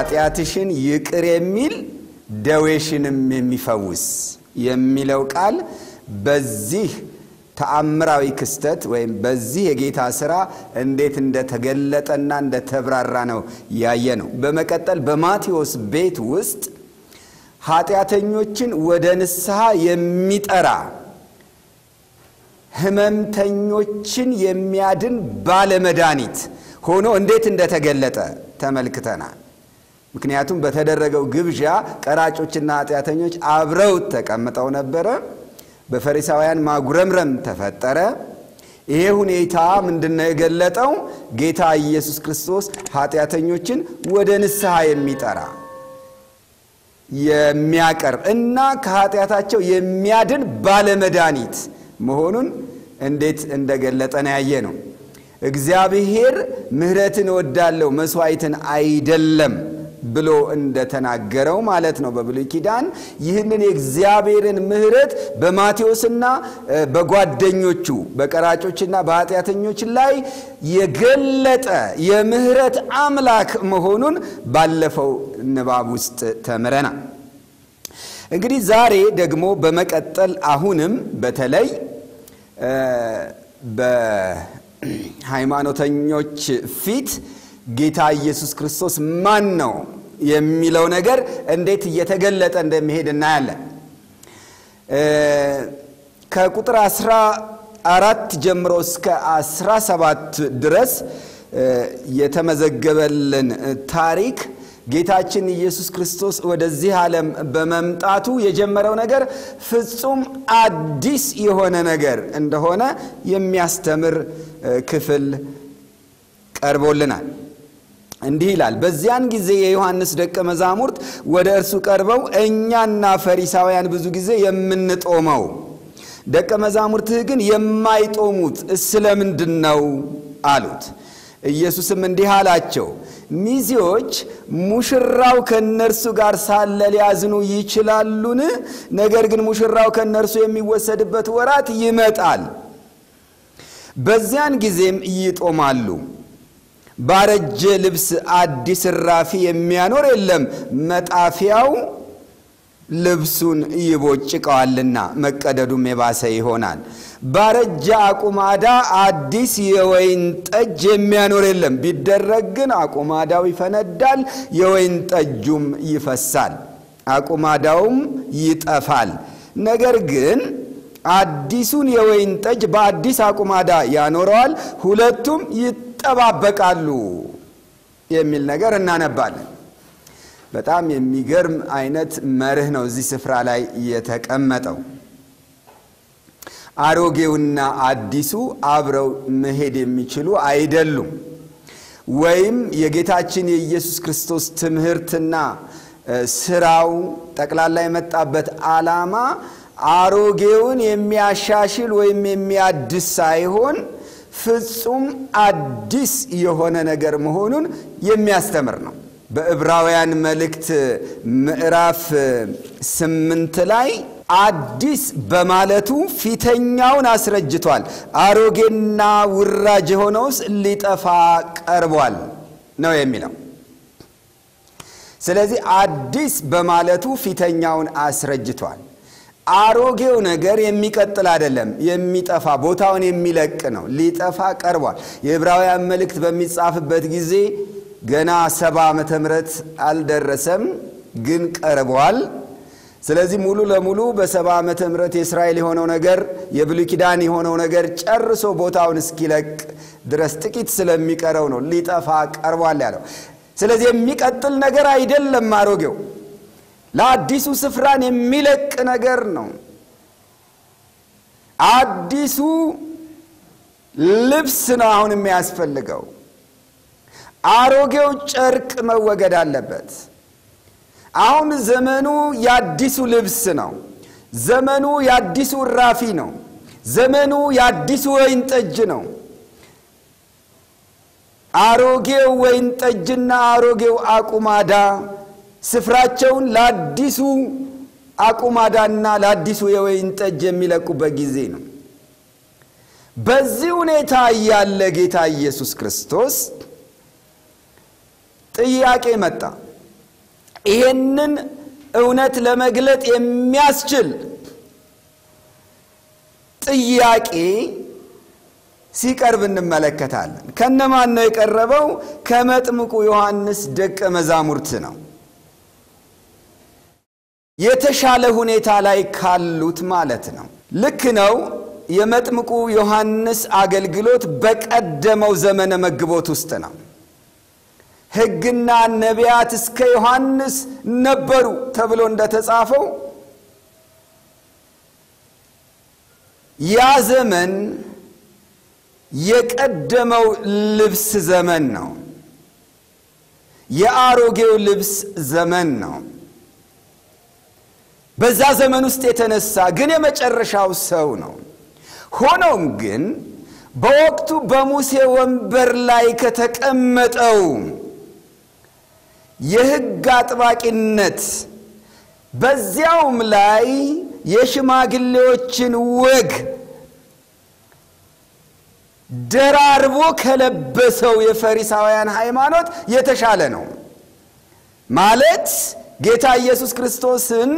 ኃጢአትሽን ይቅር የሚል ደዌሽንም የሚፈውስ የሚለው ቃል በዚህ ተአምራዊ ክስተት ወይም በዚህ የጌታ ሥራ እንዴት እንደተገለጠና እንደተብራራ ነው ያየ ነው። በመቀጠል በማቴዎስ ቤት ውስጥ ኃጢአተኞችን ወደ ንስሐ የሚጠራ ሕመምተኞችን የሚያድን ባለመድኃኒት ሆኖ እንዴት እንደተገለጠ ተመልክተናል። ምክንያቱም በተደረገው ግብዣ ቀራጮችና ኃጢአተኞች አብረው ተቀምጠው ነበረ። በፈሪሳውያን ማጉረምረም ተፈጠረ። ይሄ ሁኔታ ምንድነው የገለጠው? ጌታ ኢየሱስ ክርስቶስ ኃጢአተኞችን ወደ ንስሐ የሚጠራ የሚያቀርብ እና ከኃጢአታቸው የሚያድን ባለመድኃኒት መሆኑን እንዴት እንደገለጠ ነው ያየ ነው። እግዚአብሔር ምሕረትን እወዳለሁ መስዋዕትን አይደለም ብሎ እንደተናገረው ማለት ነው በብሉይ ኪዳን ይህንን የእግዚአብሔርን ምሕረት በማቴዎስና በጓደኞቹ በቀራጮችና በኃጢአተኞች ላይ የገለጠ የምሕረት አምላክ መሆኑን ባለፈው ንባብ ውስጥ ተምረናል። እንግዲህ ዛሬ ደግሞ በመቀጠል አሁንም በተለይ በሃይማኖተኞች ፊት ጌታ ኢየሱስ ክርስቶስ ማን ነው የሚለው ነገር እንዴት እየተገለጠ እንደሚሄድ እናያለን። ከቁጥር አስራ አራት ጀምሮ እስከ አስራ ሰባት ድረስ የተመዘገበልን ታሪክ ጌታችን ኢየሱስ ክርስቶስ ወደዚህ ዓለም በመምጣቱ የጀመረው ነገር ፍጹም አዲስ የሆነ ነገር እንደሆነ የሚያስተምር ክፍል ቀርቦልናል። እንዲህ ይላል። በዚያን ጊዜ የዮሐንስ ደቀ መዛሙርት ወደ እርሱ ቀርበው እኛና ፈሪሳውያን ብዙ ጊዜ የምንጦመው ደቀ መዛሙርትህ ግን የማይጦሙት ስለምንድን ነው አሉት። ኢየሱስም እንዲህ አላቸው፣ ሚዜዎች ሙሽራው ከእነርሱ ጋር ሳለ ሊያዝኑ ይችላሉን? ነገር ግን ሙሽራው ከእነርሱ የሚወሰድበት ወራት ይመጣል፣ በዚያን ጊዜም ይጦማሉ። ባረጀ ልብስ አዲስ እራፊ የሚያኖር የለም፣ መጣፊያው ልብሱን ይቦጭቀዋልና መቀደዱም የባሰ ይሆናል። ባረጀ አቁማዳ አዲስ የወይን ጠጅ የሚያኖር የለም፣ ቢደረግ ግን አቁማዳው ይፈነዳል፣ የወይን ጠጁም ይፈሳል፣ አቁማዳውም ይጠፋል። ነገር ግን አዲሱን የወይን ጠጅ በአዲስ አቁማዳ ያኖረዋል፣ ሁለቱም ይጠባበቃሉ የሚል ነገር እናነባለን። በጣም የሚገርም አይነት መርህ ነው እዚህ ስፍራ ላይ የተቀመጠው። አሮጌውና አዲሱ አብረው መሄድ የሚችሉ አይደሉም። ወይም የጌታችን የኢየሱስ ክርስቶስ ትምህርትና ስራው ጠቅላላ የመጣበት ዓላማ አሮጌውን የሚያሻሽል ወይም የሚያድስ ሳይሆን ፍጹም አዲስ የሆነ ነገር መሆኑን የሚያስተምር ነው። በዕብራውያን መልእክት ምዕራፍ ስምንት ላይ አዲስ በማለቱ ፊተኛውን አስረጅቷል፣ አሮጌና ውራጅ የሆነውስ ሊጠፋ ቀርቧል ነው የሚለው። ስለዚህ አዲስ በማለቱ ፊተኛውን አስረጅቷል። አሮጌው ነገር የሚቀጥል አይደለም፣ የሚጠፋ ቦታውን የሚለቅ ነው። ሊጠፋ ቀርቧል። የዕብራውያን መልእክት በሚጻፍበት ጊዜ ገና ሰባ ዓመተ ምህረት አልደረሰም፣ ግን ቀርቧል። ስለዚህ ሙሉ ለሙሉ በሰባ ዓመተ ምህረት የእስራኤል የሆነው ነገር የብሉይ ኪዳን የሆነው ነገር ጨርሶ ቦታውን እስኪለቅ ድረስ ጥቂት ስለሚቀረው ነው ሊጠፋ ቀርቧል ያለው። ስለዚህ የሚቀጥል ነገር አይደለም አሮጌው ለአዲሱ ስፍራን የሚለቅ ነገር ነው። አዲሱ ልብስ ነው አሁን የሚያስፈልገው። አሮጌው ጨርቅ መወገድ አለበት። አሁን ዘመኑ የአዲሱ ልብስ ነው። ዘመኑ የአዲሱ እራፊ ነው። ዘመኑ የአዲሱ ወይን ጠጅ ነው። አሮጌው ወይን ጠጅና አሮጌው አቁማዳ ስፍራቸውን ለአዲሱ አቁማዳና ለአዲሱ የወይን ጠጅ የሚለቁበት ጊዜ ነው። በዚህ ሁኔታ እያለ ጌታ ኢየሱስ ክርስቶስ ጥያቄ መጣ። ይሄንን እውነት ለመግለጥ የሚያስችል ጥያቄ ሲቀርብ እንመለከታለን። ከነማን ነው የቀረበው? ከመጥምቁ ዮሐንስ ደቀ መዛሙርት ነው። የተሻለ ሁኔታ ላይ ካሉት ማለት ነው። ልክ ነው። የመጥምቁ ዮሐንስ አገልግሎት በቀደመው ዘመነ መግቦት ውስጥ ነው። ሕግና ነቢያት እስከ ዮሐንስ ነበሩ ተብሎ እንደተጻፈው ያ ዘመን የቀደመው ልብስ ዘመን ነው። የአሮጌው ልብስ ዘመን ነው። በዛ ዘመን ውስጥ የተነሳ ግን የመጨረሻው ሰው ነው። ሆኖም ግን በወቅቱ በሙሴ ወንበር ላይ ከተቀመጠው የሕግ አጥባቂነት በዚያውም ላይ የሽማግሌዎችን ወግ ደራርቦ ከለበሰው የፈሪሳውያን ሃይማኖት የተሻለ ነው። ማለት ጌታ ኢየሱስ ክርስቶስን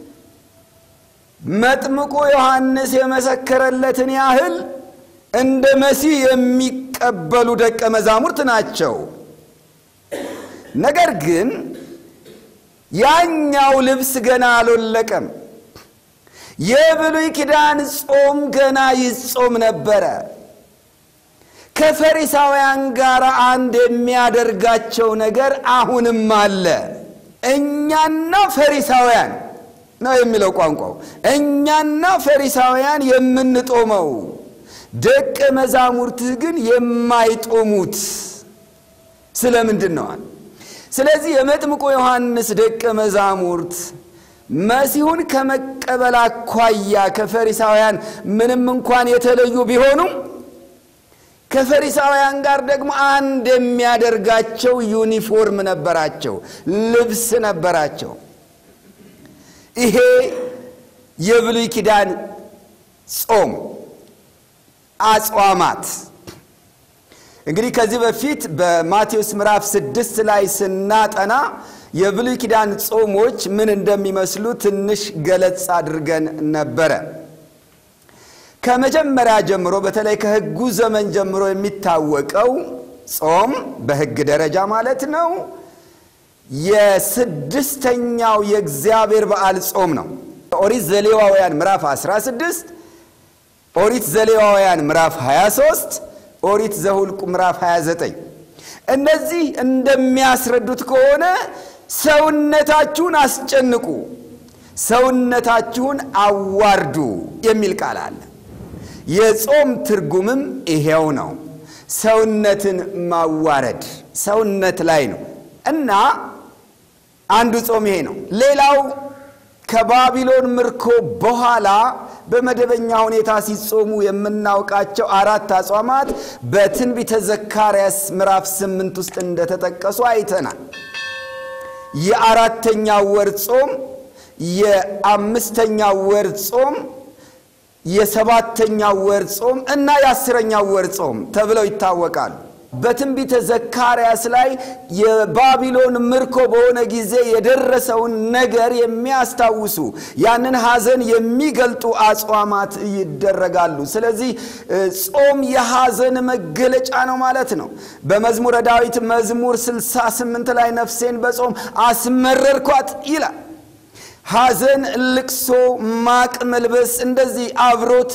መጥምቁ ዮሐንስ የመሰከረለትን ያህል እንደ መሲህ የሚቀበሉ ደቀ መዛሙርት ናቸው። ነገር ግን ያኛው ልብስ ገና አልወለቀም። የብሉይ ኪዳን ጾም ገና ይጾም ነበረ። ከፈሪሳውያን ጋር አንድ የሚያደርጋቸው ነገር አሁንም አለ። እኛና ፈሪሳውያን ነው የሚለው ቋንቋው። እኛና ፈሪሳውያን የምንጦመው ደቀ መዛሙርትህ ግን የማይጦሙት ስለምንድን ነዋል? ስለዚህ የመጥምቁ ዮሐንስ ደቀ መዛሙርት መሲሁን ከመቀበል አኳያ ከፈሪሳውያን ምንም እንኳን የተለዩ ቢሆኑም ከፈሪሳውያን ጋር ደግሞ አንድ የሚያደርጋቸው ዩኒፎርም ነበራቸው፣ ልብስ ነበራቸው። ይሄ የብሉይ ኪዳን ጾም አጽዋማት እንግዲህ ከዚህ በፊት በማቴዎስ ምዕራፍ ስድስት ላይ ስናጠና የብሉይ ኪዳን ጾሞች ምን እንደሚመስሉ ትንሽ ገለጽ አድርገን ነበረ። ከመጀመሪያ ጀምሮ በተለይ ከሕጉ ዘመን ጀምሮ የሚታወቀው ጾም በሕግ ደረጃ ማለት ነው የስድስተኛው የእግዚአብሔር በዓል ጾም ነው። ኦሪት ዘሌዋውያን ምዕራፍ 16፣ ኦሪት ዘሌዋውያን ምዕራፍ 23፣ ኦሪት ዘሁልቁ ምዕራፍ 29 እነዚህ እንደሚያስረዱት ከሆነ ሰውነታችሁን አስጨንቁ፣ ሰውነታችሁን አዋርዱ የሚል ቃል አለ። የጾም ትርጉምም ይሄው ነው። ሰውነትን ማዋረድ ሰውነት ላይ ነው እና አንዱ ጾም ይሄ ነው። ሌላው ከባቢሎን ምርኮ በኋላ በመደበኛ ሁኔታ ሲጾሙ የምናውቃቸው አራት አጽዋማት በትንቢተ ዘካርያስ ምዕራፍ ስምንት ውስጥ እንደተጠቀሱ አይተናል። የአራተኛው ወር ጾም፣ የአምስተኛው ወር ጾም፣ የሰባተኛው ወር ጾም እና የአስረኛው ወር ጾም ተብለው ይታወቃሉ። በትንቢተ ዘካርያስ ላይ የባቢሎን ምርኮ በሆነ ጊዜ የደረሰውን ነገር የሚያስታውሱ ያንን ሐዘን የሚገልጡ አጽዋማት ይደረጋሉ። ስለዚህ ጾም የሐዘን መገለጫ ነው ማለት ነው። በመዝሙረ ዳዊት መዝሙር 68 ላይ ነፍሴን በጾም አስመረርኳት ይላል። ሐዘን፣ ልቅሶ፣ ማቅ መልበስ እንደዚህ አብሮት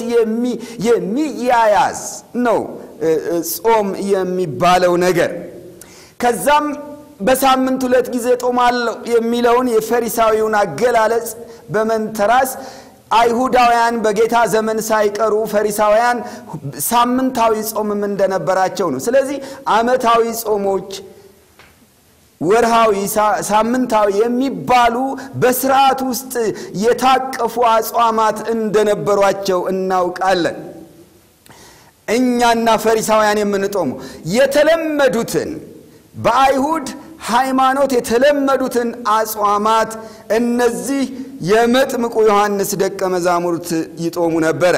የሚያያዝ ነው ጾም የሚባለው ነገር። ከዛም በሳምንት ሁለት ጊዜ ጦማለሁ የሚለውን የፈሪሳዊውን አገላለጽ በመንተራስ አይሁዳውያን በጌታ ዘመን ሳይቀሩ ፈሪሳውያን ሳምንታዊ ጾምም እንደነበራቸው ነው። ስለዚህ ዓመታዊ ጾሞች ወርሃዊ፣ ሳምንታዊ የሚባሉ በስርዓት ውስጥ የታቀፉ አጽዋማት እንደነበሯቸው እናውቃለን። እኛና ፈሪሳውያን የምንጦሙ የተለመዱትን በአይሁድ ሃይማኖት የተለመዱትን አጽዋማት እነዚህ የመጥምቁ ዮሐንስ ደቀ መዛሙርት ይጦሙ ነበረ።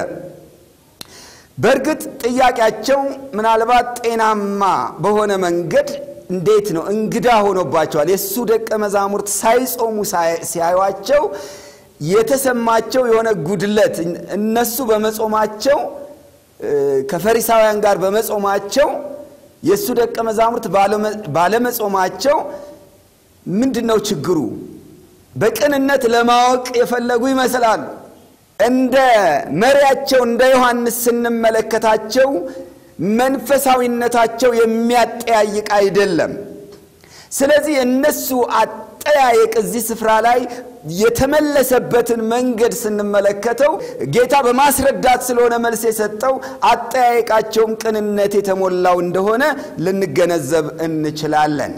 በእርግጥ ጥያቄያቸው ምናልባት ጤናማ በሆነ መንገድ እንዴት ነው እንግዳ ሆኖባቸዋል። የእሱ ደቀ መዛሙርት ሳይጾሙ ሲያዩቸው የተሰማቸው የሆነ ጉድለት እነሱ በመጾማቸው ከፈሪሳውያን ጋር በመጾማቸው የእሱ ደቀ መዛሙርት ባለመጾማቸው ምንድን ነው ችግሩ? በቅንነት ለማወቅ የፈለጉ ይመስላሉ። እንደ መሪያቸው እንደ ዮሐንስ ስንመለከታቸው መንፈሳዊነታቸው የሚያጠያይቅ አይደለም። ስለዚህ የእነሱ አጠያየቅ እዚህ ስፍራ ላይ የተመለሰበትን መንገድ ስንመለከተው ጌታ በማስረዳት ስለሆነ መልስ የሰጠው አጠያየቃቸውም ቅንነት የተሞላው እንደሆነ ልንገነዘብ እንችላለን።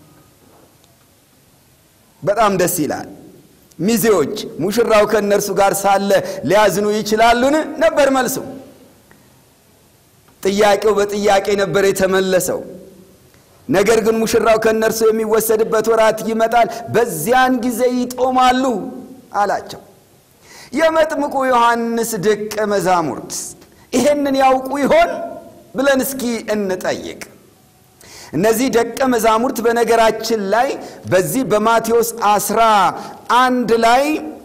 በጣም ደስ ይላል። ሚዜዎች ሙሽራው ከእነርሱ ጋር ሳለ ሊያዝኑ ይችላሉን? ነበር መልሱ። ጥያቄው በጥያቄ ነበር የተመለሰው። ነገር ግን ሙሽራው ከእነርሱ የሚወሰድበት ወራት ይመጣል፣ በዚያን ጊዜ ይጦማሉ አላቸው። የመጥምቁ ዮሐንስ ደቀ መዛሙርት ይሄንን ያውቁ ይሆን ብለን እስኪ እንጠይቅ። እነዚህ ደቀ መዛሙርት በነገራችን ላይ በዚህ በማቴዎስ አስራ አንድ ላይ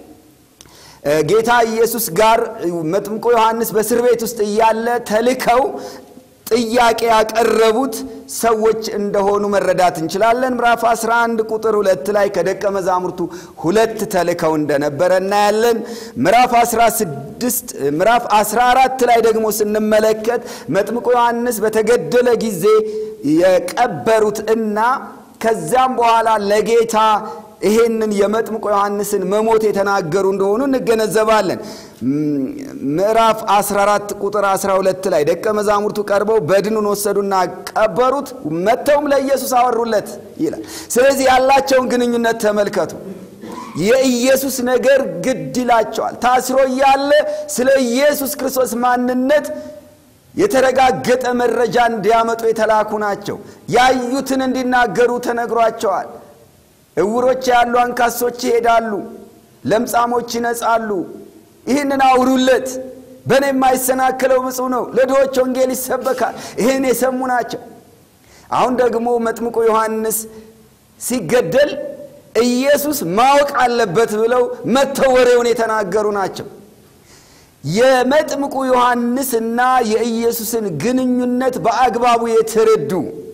ጌታ ኢየሱስ ጋር መጥምቁ ዮሐንስ በእስር ቤት ውስጥ እያለ ተልከው ጥያቄ ያቀረቡት ሰዎች እንደሆኑ መረዳት እንችላለን። ምዕራፍ 11 ቁጥር ሁለት ላይ ከደቀ መዛሙርቱ ሁለት ተልከው እንደነበረ እናያለን። ምዕራፍ 16 ምዕራፍ 14 ላይ ደግሞ ስንመለከት መጥምቁ ዮሐንስ በተገደለ ጊዜ የቀበሩት እና ከዚያም በኋላ ለጌታ ይሄንን የመጥምቆ ዮሐንስን መሞት የተናገሩ እንደሆኑ እንገነዘባለን። ምዕራፍ 14 ቁጥር 12 ላይ ደቀ መዛሙርቱ ቀርበው በድኑን ወሰዱና ቀበሩት፣ መጥተውም ለኢየሱስ አወሩለት ይላል። ስለዚህ ያላቸውን ግንኙነት ተመልከቱ። የኢየሱስ ነገር ግድ ይላቸዋል። ታስሮ እያለ ስለ ኢየሱስ ክርስቶስ ማንነት የተረጋገጠ መረጃ እንዲያመጡ የተላኩ ናቸው። ያዩትን እንዲናገሩ ተነግሯቸዋል። እውሮች ያሉ አንካሶች ይሄዳሉ፣ ለምጻሞች ይነጻሉ። ይህንን አውሩለት፣ በእኔ የማይሰናክለው ብፁዕ ነው፣ ለድሆች ወንጌል ይሰበካል። ይህን የሰሙ ናቸው። አሁን ደግሞ መጥምቁ ዮሐንስ ሲገደል ኢየሱስ ማወቅ አለበት ብለው መጥተው ወሬውን የተናገሩ ናቸው። የመጥምቁ ዮሐንስና የኢየሱስን ግንኙነት በአግባቡ የተረዱ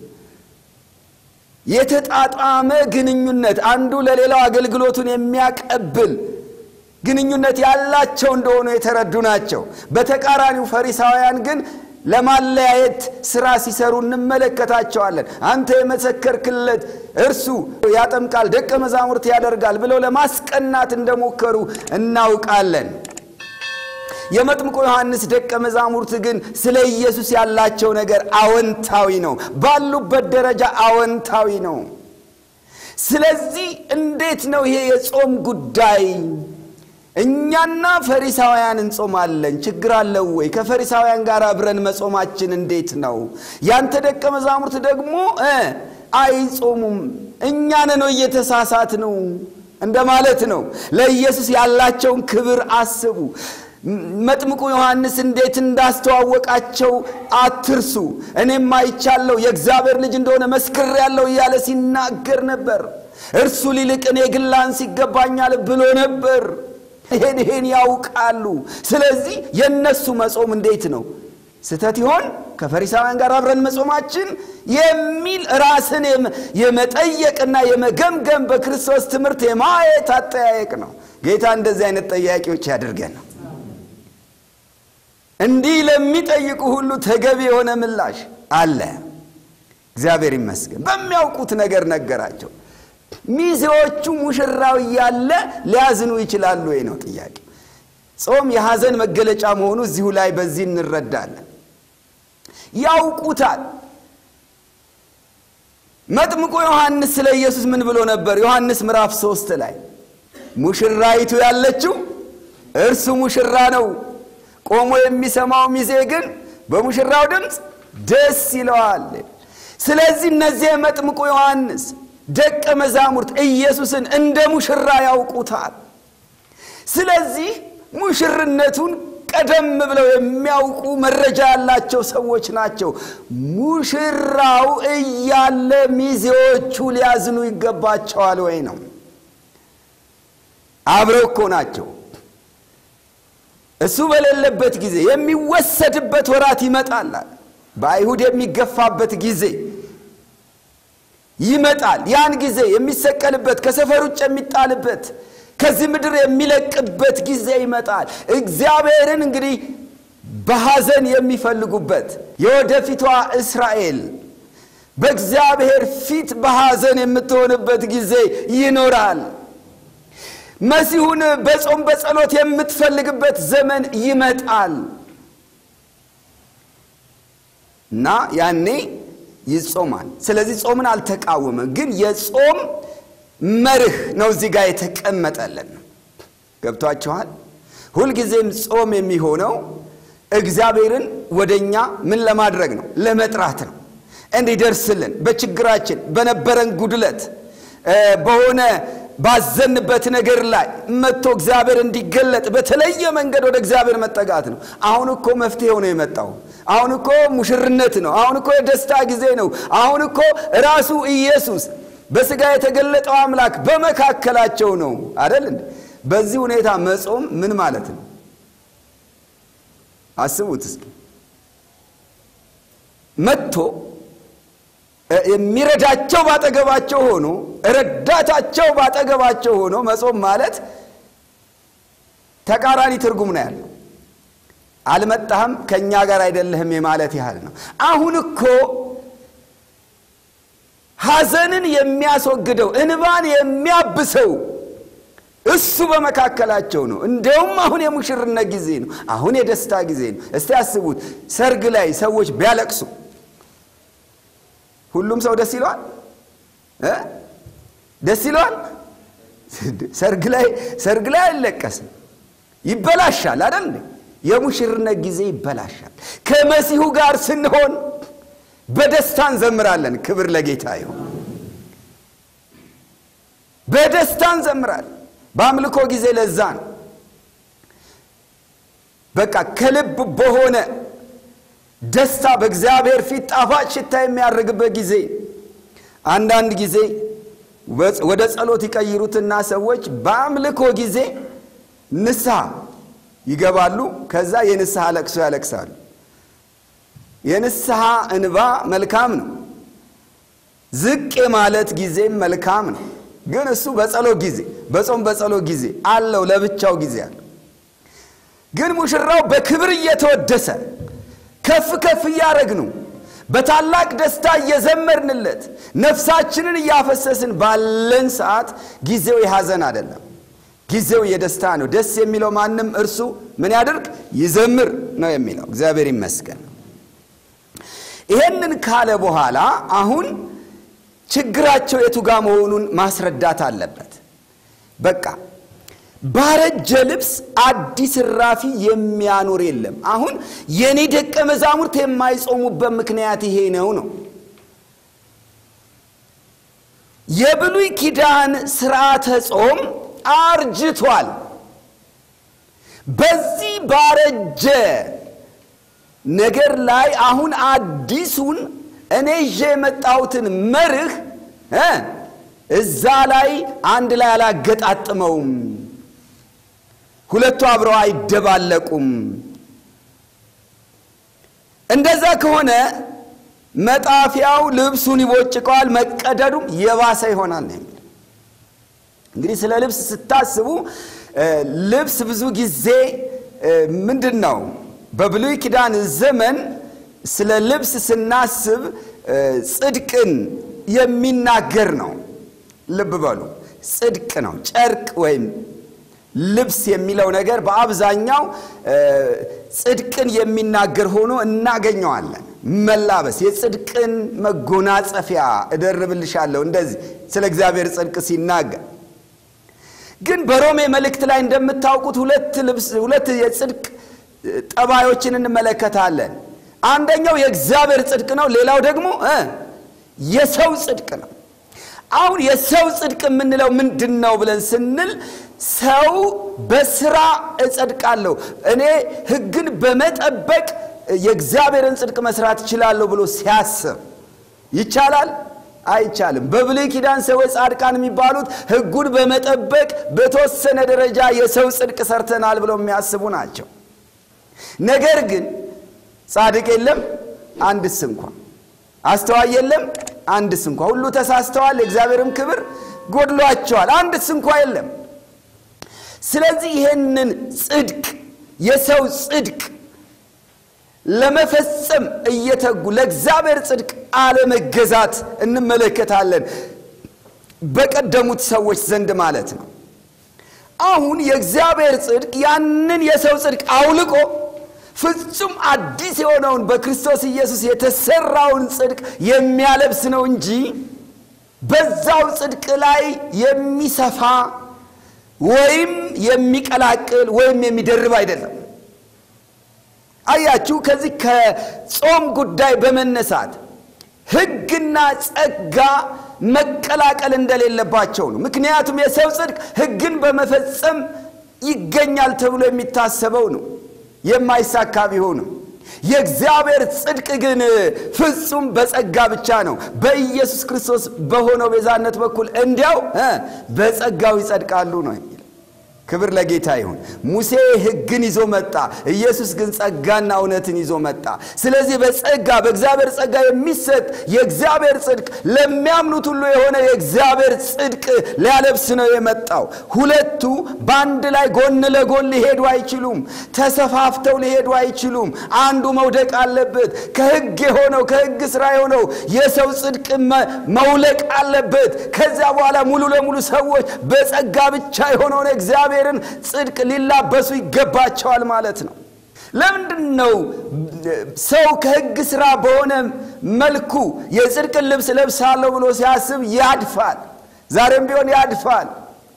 የተጣጣመ ግንኙነት አንዱ ለሌላው አገልግሎቱን የሚያቀብል ግንኙነት ያላቸው እንደሆኑ የተረዱ ናቸው። በተቃራኒው ፈሪሳውያን ግን ለማለያየት ስራ ሲሰሩ እንመለከታቸዋለን። አንተ የመሰከርክለት እርሱ ያጠምቃል፣ ደቀ መዛሙርት ያደርጋል ብለው ለማስቀናት እንደሞከሩ እናውቃለን። የመጥምቁ ዮሐንስ ደቀ መዛሙርት ግን ስለ ኢየሱስ ያላቸው ነገር አወንታዊ ነው። ባሉበት ደረጃ አወንታዊ ነው። ስለዚህ እንዴት ነው ይሄ የጾም ጉዳይ? እኛና ፈሪሳውያን እንጾማለን፣ ችግር አለው ወይ? ከፈሪሳውያን ጋር አብረን መጾማችን እንዴት ነው? ያንተ ደቀ መዛሙርት ደግሞ አይጾሙም፣ እኛን ነው እየተሳሳት ነው እንደማለት ነው። ለኢየሱስ ያላቸውን ክብር አስቡ። መጥምቁ ዮሐንስ እንዴት እንዳስተዋወቃቸው አትርሱ። እኔም አይቻለሁ የእግዚአብሔር ልጅ እንደሆነ መስክሬአለሁ እያለ ሲናገር ነበር። እርሱ ሊልቅ እኔ ግን ላንስ ይገባኛል ብሎ ነበር። ይሄን ይሄን ያውቃሉ። ስለዚህ የእነሱ መጾም እንዴት ነው ስህተት ይሆን ከፈሪሳውያን ጋር አብረን መጾማችን የሚል ራስን የመጠየቅና የመገምገም በክርስቶስ ትምህርት የማየት አጠያየቅ ነው። ጌታ እንደዚህ አይነት ጠያቂዎች ያድርገን ነው። እንዲህ ለሚጠይቁ ሁሉ ተገቢ የሆነ ምላሽ አለ። እግዚአብሔር ይመስገን። በሚያውቁት ነገር ነገራቸው። ሚዜዎቹ ሙሽራው እያለ ሊያዝኑ ይችላሉ ወይ ነው ጥያቄ። ጾም የሐዘን መገለጫ መሆኑ እዚሁ ላይ በዚህ እንረዳለን። ያውቁታል። መጥምቁ ዮሐንስ ስለ ኢየሱስ ምን ብሎ ነበር? ዮሐንስ ምዕራፍ ሶስት ላይ ሙሽራይቱ ያለችው እርሱ ሙሽራ ነው ቆሞ የሚሰማው ሚዜ ግን በሙሽራው ድምፅ ደስ ይለዋል። ስለዚህ እነዚህ የመጥምቁ ዮሐንስ ደቀ መዛሙርት ኢየሱስን እንደ ሙሽራ ያውቁታል። ስለዚህ ሙሽርነቱን ቀደም ብለው የሚያውቁ መረጃ ያላቸው ሰዎች ናቸው። ሙሽራው እያለ ሚዜዎቹ ሊያዝኑ ይገባቸዋል ወይ ነው? አብረው እኮ ናቸው። እሱ በሌለበት ጊዜ የሚወሰድበት ወራት ይመጣል። በአይሁድ የሚገፋበት ጊዜ ይመጣል። ያን ጊዜ የሚሰቀልበት ከሰፈር ውጭ የሚጣልበት ከዚህ ምድር የሚለቅበት ጊዜ ይመጣል። እግዚአብሔርን እንግዲህ በሐዘን የሚፈልጉበት የወደፊቷ እስራኤል በእግዚአብሔር ፊት በሐዘን የምትሆንበት ጊዜ ይኖራል። መሲሁን በጾም በጸሎት የምትፈልግበት ዘመን ይመጣል እና ያኔ ይጾማል። ስለዚህ ጾምን አልተቃወመም፣ ግን የጾም መርህ ነው እዚህ ጋር የተቀመጠልን። ገብቷችኋል? ሁልጊዜም ጾም የሚሆነው እግዚአብሔርን ወደኛ ምን ለማድረግ ነው? ለመጥራት ነው። እንዲደርስልን በችግራችን በነበረን ጉድለት በሆነ ባዘንበት ነገር ላይ መጥቶ እግዚአብሔር እንዲገለጥ በተለየ መንገድ ወደ እግዚአብሔር መጠጋት ነው። አሁን እኮ መፍትሄው ነው የመጣው። አሁን እኮ ሙሽርነት ነው። አሁን እኮ የደስታ ጊዜ ነው። አሁን እኮ ራሱ ኢየሱስ በሥጋ የተገለጠው አምላክ በመካከላቸው ነው አደል እንዴ? በዚህ ሁኔታ መጾም ምን ማለት ነው? አስቡት እስኪ። መጥቶ የሚረዳቸው ባጠገባቸው ሆኖ ረዳታቸው ባጠገባቸው ሆኖ መጾም ማለት ተቃራኒ ትርጉም ነው ያለው። አልመጣህም ከእኛ ጋር አይደለህም የማለት ያህል ነው። አሁን እኮ ሐዘንን የሚያስወግደው እንባን የሚያብሰው እሱ በመካከላቸው ነው። እንደውም አሁን የሙሽርነት ጊዜ ነው። አሁን የደስታ ጊዜ ነው። እስቲ አስቡት፣ ሰርግ ላይ ሰዎች ቢያለቅሱ ሁሉም ሰው ደስ ይለዋል እ ደስ ይለዋል? ሰርግ ላይ ሰርግ ላይ አይለቀስም፣ ይበላሻል አይደል? የሙሽርነት ጊዜ ይበላሻል። ከመሲሁ ጋር ስንሆን በደስታ እንዘምራለን። ክብር ለጌታ ይሁን። በደስታ እንዘምራለን። በአምልኮ ጊዜ ለዛ ነው በቃ ከልብ በሆነ ደስታ በእግዚአብሔር ፊት ጣፋጭ ሽታ የሚያደርግበት ጊዜ። አንዳንድ ጊዜ ወደ ጸሎት ይቀይሩትና ሰዎች በአምልኮ ጊዜ ንስሐ ይገባሉ። ከዛ የንስሐ ለቅሶ ያለቅሳሉ። የንስሐ እንባ መልካም ነው። ዝቅ የማለት ጊዜም መልካም ነው። ግን እሱ በጸሎት ጊዜ በጾም በጸሎት ጊዜ አለው፣ ለብቻው ጊዜ አለው። ግን ሙሽራው በክብር እየተወደሰ ከፍ ከፍ እያደረግነው በታላቅ ደስታ እየዘመርንለት ነፍሳችንን እያፈሰስን ባለን ሰዓት ጊዜው የሐዘን አይደለም፣ ጊዜው የደስታ ነው። ደስ የሚለው ማንም እርሱ ምን ያደርግ ይዘምር ነው የሚለው። እግዚአብሔር ይመስገን። ይሄንን ካለ በኋላ አሁን ችግራቸው የቱጋ መሆኑን ማስረዳት አለበት። በቃ ባረጀ ልብስ አዲስ እራፊ የሚያኖር የለም። አሁን የኔ ደቀ መዛሙርት የማይጾሙበት ምክንያት ይሄ ነው ነው የብሉይ ኪዳን ስርዓተ ጾም አርጅቷል። በዚህ ባረጀ ነገር ላይ አሁን አዲሱን እኔ ይዤ የመጣሁትን መርህ እዛ ላይ አንድ ላይ አላገጣጥመውም። ሁለቱ አብረው አይደባለቁም። እንደዛ ከሆነ መጣፊያው ልብሱን ይቦጭቀዋል፣ መቀደዱም የባሰ ይሆናል ነው የሚል። እንግዲህ ስለ ልብስ ስታስቡ ልብስ ብዙ ጊዜ ምንድን ነው በብሉይ ኪዳን ዘመን ስለ ልብስ ስናስብ ጽድቅን የሚናገር ነው። ልብ በሉ፣ ጽድቅ ነው። ጨርቅ ወይም ልብስ የሚለው ነገር በአብዛኛው ጽድቅን የሚናገር ሆኖ እናገኘዋለን። መላበስ የጽድቅን መጎናጸፊያ እደርብልሻለሁ፣ እንደዚህ ስለ እግዚአብሔር ጽድቅ ሲናገር ግን በሮሜ መልእክት ላይ እንደምታውቁት ሁለት ልብስ ሁለት የጽድቅ ጠባዮችን እንመለከታለን። አንደኛው የእግዚአብሔር ጽድቅ ነው። ሌላው ደግሞ የሰው ጽድቅ ነው። አሁን የሰው ጽድቅ የምንለው ምንድን ነው ብለን ስንል ሰው በስራ እጸድቃለሁ እኔ ሕግን በመጠበቅ የእግዚአብሔርን ጽድቅ መስራት እችላለሁ ብሎ ሲያስብ ይቻላል? አይቻልም። በብሉይ ኪዳን ሰዎች ጻድቃን የሚባሉት ሕጉን በመጠበቅ በተወሰነ ደረጃ የሰው ጽድቅ ሰርተናል ብለው የሚያስቡ ናቸው። ነገር ግን ጻድቅ የለም አንድስ እንኳ፣ አስተዋይ የለም አንድስ እንኳ፣ ሁሉ ተሳስተዋል፣ የእግዚአብሔርም ክብር ጎድሏቸዋል፣ አንድስ እንኳ የለም። ስለዚህ ይሄንን ጽድቅ የሰው ጽድቅ ለመፈጸም እየተጉ ለእግዚአብሔር ጽድቅ አለመገዛት እንመለከታለን፣ በቀደሙት ሰዎች ዘንድ ማለት ነው። አሁን የእግዚአብሔር ጽድቅ ያንን የሰው ጽድቅ አውልቆ ፍጹም አዲስ የሆነውን በክርስቶስ ኢየሱስ የተሰራውን ጽድቅ የሚያለብስ ነው እንጂ በዛው ጽድቅ ላይ የሚሰፋ ወይም የሚቀላቅል ወይም የሚደርብ አይደለም። አያችሁ፣ ከዚህ ከጾም ጉዳይ በመነሳት ሕግና ጸጋ መቀላቀል እንደሌለባቸው ነው። ምክንያቱም የሰው ጽድቅ ሕግን በመፈጸም ይገኛል ተብሎ የሚታሰበው ነው፣ የማይሳካ ቢሆንም የእግዚአብሔር ጽድቅ ግን ፍጹም በጸጋ ብቻ ነው። በኢየሱስ ክርስቶስ በሆነው ቤዛነት በኩል እንዲያው በጸጋው ይጸድቃሉ ነው። ክብር ለጌታ ይሁን። ሙሴ ሕግን ይዞ መጣ። ኢየሱስ ግን ጸጋና እውነትን ይዞ መጣ። ስለዚህ በጸጋ በእግዚአብሔር ጸጋ የሚሰጥ የእግዚአብሔር ጽድቅ ለሚያምኑት ሁሉ የሆነ የእግዚአብሔር ጽድቅ ሊያለብስ ነው የመጣው። ሁለቱ በአንድ ላይ ጎን ለጎን ሊሄዱ አይችሉም። ተሰፋፍተው ሊሄዱ አይችሉም። አንዱ መውደቅ አለበት። ከሕግ የሆነው ከሕግ ስራ የሆነው የሰው ጽድቅ መውለቅ አለበት። ከዚያ በኋላ ሙሉ ለሙሉ ሰዎች በጸጋ ብቻ የሆነውን እግዚአብሔር እግዚአብሔርን ጽድቅ ሊላበሱ ይገባቸዋል ማለት ነው። ለምንድን ነው ሰው ከሕግ ሥራ በሆነ መልኩ የጽድቅን ልብስ ለብሳለሁ ብሎ ሲያስብ ያድፋል? ዛሬም ቢሆን ያድፋል።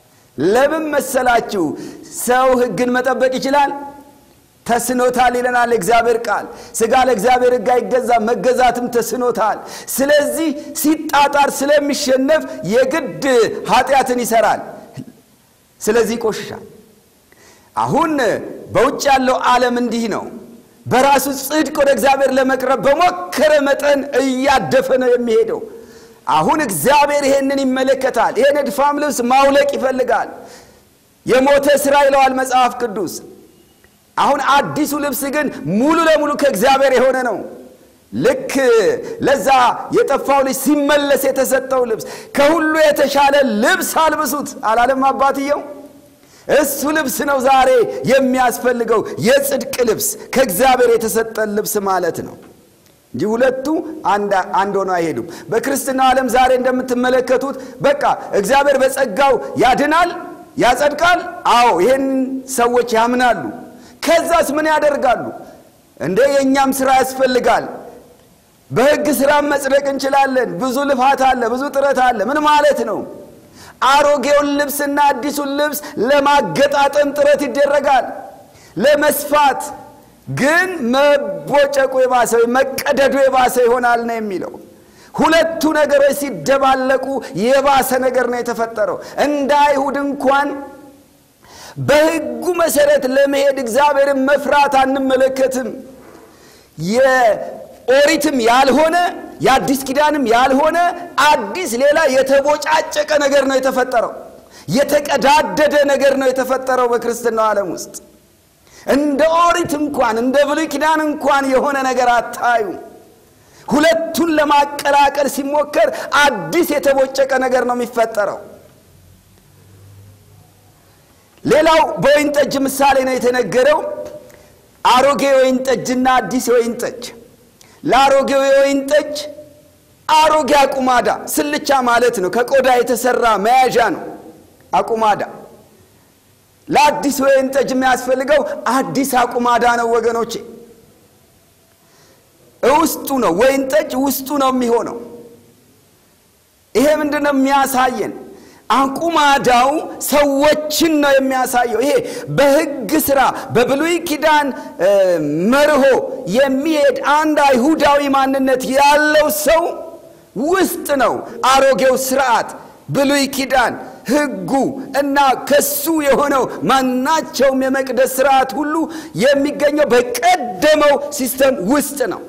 ለምን መሰላችሁ? ሰው ሕግን መጠበቅ ይችላል? ተስኖታል ይለናል እግዚአብሔር ቃል። ሥጋ ለእግዚአብሔር ሕግ አይገዛም፣ መገዛትም ተስኖታል። ስለዚህ ሲጣጣር ስለሚሸነፍ የግድ ኃጢአትን ይሰራል። ስለዚህ ይቆሽሻል። አሁን በውጭ ያለው ዓለም እንዲህ ነው። በራሱ ጽድቅ ወደ እግዚአብሔር ለመቅረብ በሞከረ መጠን እያደፈ ነው የሚሄደው። አሁን እግዚአብሔር ይሄንን ይመለከታል። ይሄን እድፋም ልብስ ማውለቅ ይፈልጋል። የሞተ ሥራ ይለዋል መጽሐፍ ቅዱስ። አሁን አዲሱ ልብስ ግን ሙሉ ለሙሉ ከእግዚአብሔር የሆነ ነው። ልክ ለዛ የጠፋው ልጅ ሲመለስ የተሰጠው ልብስ ከሁሉ የተሻለ ልብስ አልብሱት አላለም አባትየው? እሱ ልብስ ነው ዛሬ የሚያስፈልገው የጽድቅ ልብስ ከእግዚአብሔር የተሰጠን ልብስ ማለት ነው እንጂ ሁለቱ አንድ ሆነው አይሄዱም። በክርስትናው ዓለም ዛሬ እንደምትመለከቱት በቃ እግዚአብሔር በጸጋው ያድናል፣ ያጸድቃል። አዎ ይህን ሰዎች ያምናሉ። ከዛስ ምን ያደርጋሉ? እንደ የእኛም ሥራ ያስፈልጋል በሕግ ሥራ መጽደቅ እንችላለን። ብዙ ልፋት አለ፣ ብዙ ጥረት አለ። ምን ማለት ነው? አሮጌውን ልብስና አዲሱን ልብስ ለማገጣጠም ጥረት ይደረጋል። ለመስፋት ግን መቦጨቁ የባሰ መቀደዱ የባሰ ይሆናል ነው የሚለው። ሁለቱ ነገሮች ሲደባለቁ የባሰ ነገር ነው የተፈጠረው። እንደ አይሁድ እንኳን በሕጉ መሰረት ለመሄድ እግዚአብሔርን መፍራት አንመለከትም። ኦሪትም ያልሆነ የአዲስ ኪዳንም ያልሆነ አዲስ ሌላ የተቦጫጨቀ ነገር ነው የተፈጠረው። የተቀዳደደ ነገር ነው የተፈጠረው በክርስትናው ዓለም ውስጥ። እንደ ኦሪት እንኳን እንደ ብሉይ ኪዳን እንኳን የሆነ ነገር አታዩ። ሁለቱን ለማቀላቀል ሲሞከር አዲስ የተቦጨቀ ነገር ነው የሚፈጠረው። ሌላው በወይን ጠጅ ምሳሌ ነው የተነገረው። አሮጌ የወይን ጠጅና አዲስ የወይን ጠጅ ለአሮጌው የወይን ጠጅ አሮጌ አቁማዳ ስልቻ ማለት ነው። ከቆዳ የተሰራ መያዣ ነው አቁማዳ። ለአዲስ ወይን ጠጅ የሚያስፈልገው አዲስ አቁማዳ ነው ወገኖቼ። ውስጡ ነው ወይን ጠጅ ውስጡ ነው የሚሆነው። ይሄ ምንድን ነው የሚያሳየን? አቁማዳው ሰዎችን ነው የሚያሳየው። ይሄ በሕግ ሥራ በብሉይ ኪዳን መርሆ የሚሄድ አንድ አይሁዳዊ ማንነት ያለው ሰው ውስጥ ነው አሮጌው ስርዓት፣ ብሉይ ኪዳን ሕጉ እና ከሱ የሆነው ማናቸውም የመቅደስ ስርዓት ሁሉ የሚገኘው በቀደመው ሲስተም ውስጥ ነው።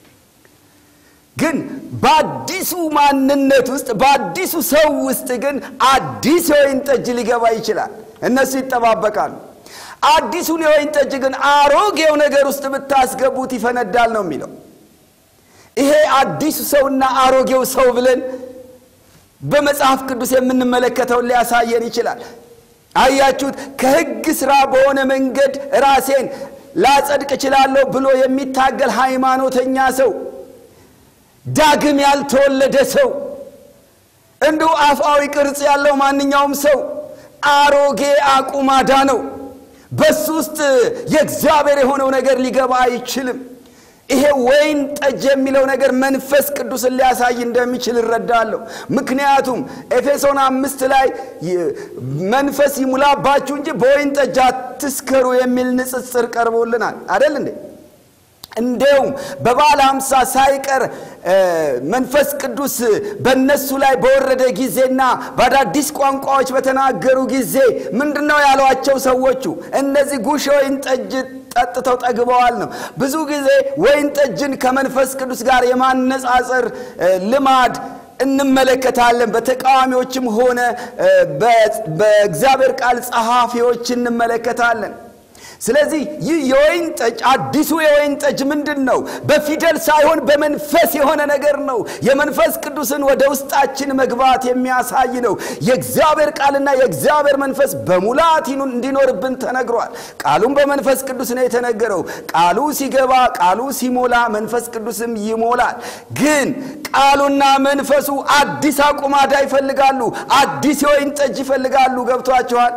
ግን በአዲሱ ማንነት ውስጥ በአዲሱ ሰው ውስጥ ግን አዲስ የወይን ጠጅ ሊገባ ይችላል። እነሱ ይጠባበቃሉ። አዲሱን የወይን ጠጅ ግን አሮጌው ነገር ውስጥ ብታስገቡት ይፈነዳል ነው የሚለው። ይሄ አዲሱ ሰውና አሮጌው ሰው ብለን በመጽሐፍ ቅዱስ የምንመለከተውን ሊያሳየን ይችላል። አያችሁት? ከሕግ ሥራ በሆነ መንገድ ራሴን ላጸድቅ እችላለሁ ብሎ የሚታገል ሃይማኖተኛ ሰው ዳግም ያልተወለደ ሰው እንዲሁ አፍአዊ ቅርጽ ያለው ማንኛውም ሰው አሮጌ አቁማዳ ነው። በሱ ውስጥ የእግዚአብሔር የሆነው ነገር ሊገባ አይችልም። ይሄ ወይን ጠጅ የሚለው ነገር መንፈስ ቅዱስን ሊያሳይ እንደሚችል እረዳለሁ። ምክንያቱም ኤፌሶን አምስት ላይ መንፈስ ይሙላባችሁ እንጂ በወይን ጠጅ አትስከሩ የሚል ንጽጽር ቀርቦልናል አደል እንዴ? እንዲያውም በበዓለ ሃምሳ ሳይቀር መንፈስ ቅዱስ በእነሱ ላይ በወረደ ጊዜና በአዳዲስ ቋንቋዎች በተናገሩ ጊዜ ምንድን ነው ያሏቸው ሰዎቹ? እነዚህ ጉሽ ወይን ጠጅ ጠጥተው ጠግበዋል ነው። ብዙ ጊዜ ወይን ጠጅን ከመንፈስ ቅዱስ ጋር የማነጻጸር ልማድ እንመለከታለን። በተቃዋሚዎችም ሆነ በእግዚአብሔር ቃል ጸሐፊዎች እንመለከታለን። ስለዚህ ይህ የወይን ጠጅ አዲሱ የወይን ጠጅ ምንድን ነው? በፊደል ሳይሆን በመንፈስ የሆነ ነገር ነው። የመንፈስ ቅዱስን ወደ ውስጣችን መግባት የሚያሳይ ነው። የእግዚአብሔር ቃልና የእግዚአብሔር መንፈስ በሙላት እንዲኖርብን ተነግሯል። ቃሉም በመንፈስ ቅዱስ ነው የተነገረው። ቃሉ ሲገባ፣ ቃሉ ሲሞላ፣ መንፈስ ቅዱስም ይሞላል። ግን ቃሉና መንፈሱ አዲስ አቁማዳ ይፈልጋሉ። አዲስ የወይን ጠጅ ይፈልጋሉ። ገብቷችኋል?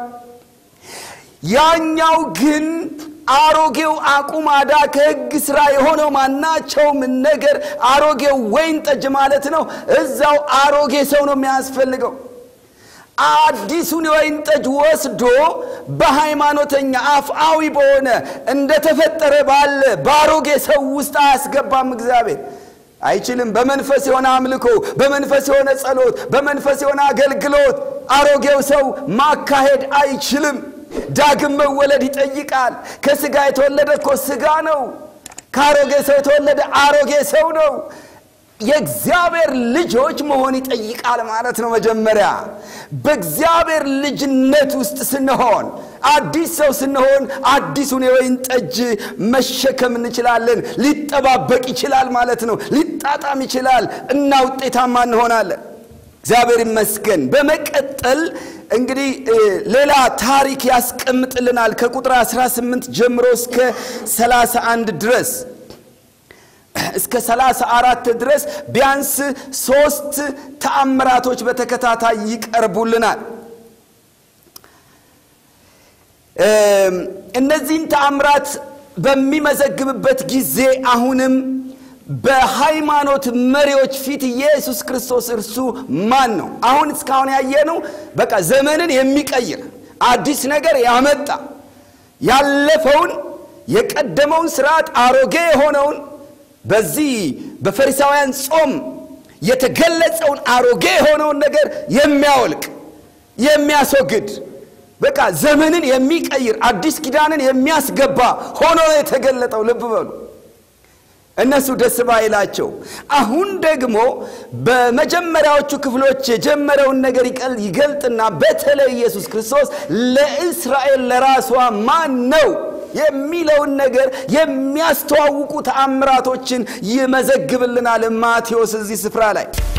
ያኛው ግን አሮጌው አቁማዳ ከሕግ ሥራ የሆነው ማናቸውም ነገር አሮጌው ወይን ጠጅ ማለት ነው። እዛው አሮጌ ሰው ነው የሚያስፈልገው። አዲሱን የወይን ጠጅ ወስዶ በሃይማኖተኛ አፍአዊ በሆነ እንደተፈጠረ ባለ በአሮጌ ሰው ውስጥ አያስገባም እግዚአብሔር አይችልም። በመንፈስ የሆነ አምልኮ፣ በመንፈስ የሆነ ጸሎት፣ በመንፈስ የሆነ አገልግሎት አሮጌው ሰው ማካሄድ አይችልም። ዳግም መወለድ ይጠይቃል። ከስጋ የተወለደ እኮ ስጋ ነው። ከአሮጌ ሰው የተወለደ አሮጌ ሰው ነው። የእግዚአብሔር ልጆች መሆን ይጠይቃል ማለት ነው። መጀመሪያ በእግዚአብሔር ልጅነት ውስጥ ስንሆን አዲስ ሰው ስንሆን አዲሱን የወይን ጠጅ መሸከም እንችላለን። ሊጠባበቅ ይችላል ማለት ነው። ሊጣጣም ይችላል እና ውጤታማ እንሆናለን። እግዚአብሔር ይመስገን። በመቀጠል እንግዲህ ሌላ ታሪክ ያስቀምጥልናል ከቁጥር 18 ጀምሮ እስከ 31 ድረስ እስከ 34 ድረስ ቢያንስ ሶስት ተአምራቶች በተከታታይ ይቀርቡልናል። እነዚህን ተአምራት በሚመዘግብበት ጊዜ አሁንም በሃይማኖት መሪዎች ፊት ኢየሱስ ክርስቶስ እርሱ ማን ነው? አሁን እስካሁን ያየነው በቃ ዘመንን የሚቀይር አዲስ ነገር ያመጣ ያለፈውን የቀደመውን ስርዓት አሮጌ የሆነውን በዚህ በፈሪሳውያን ጾም የተገለጸውን አሮጌ የሆነውን ነገር የሚያወልቅ የሚያስወግድ በቃ ዘመንን የሚቀይር አዲስ ኪዳንን የሚያስገባ ሆኖ የተገለጠው ልብ በሉ። እነሱ ደስ ባይላቸው፣ አሁን ደግሞ በመጀመሪያዎቹ ክፍሎች የጀመረውን ነገር ይገልጥና በተለይ ኢየሱስ ክርስቶስ ለእስራኤል ለራሷ ማን ነው የሚለውን ነገር የሚያስተዋውቁ ተአምራቶችን ይመዘግብልናል ማቴዎስ እዚህ ስፍራ ላይ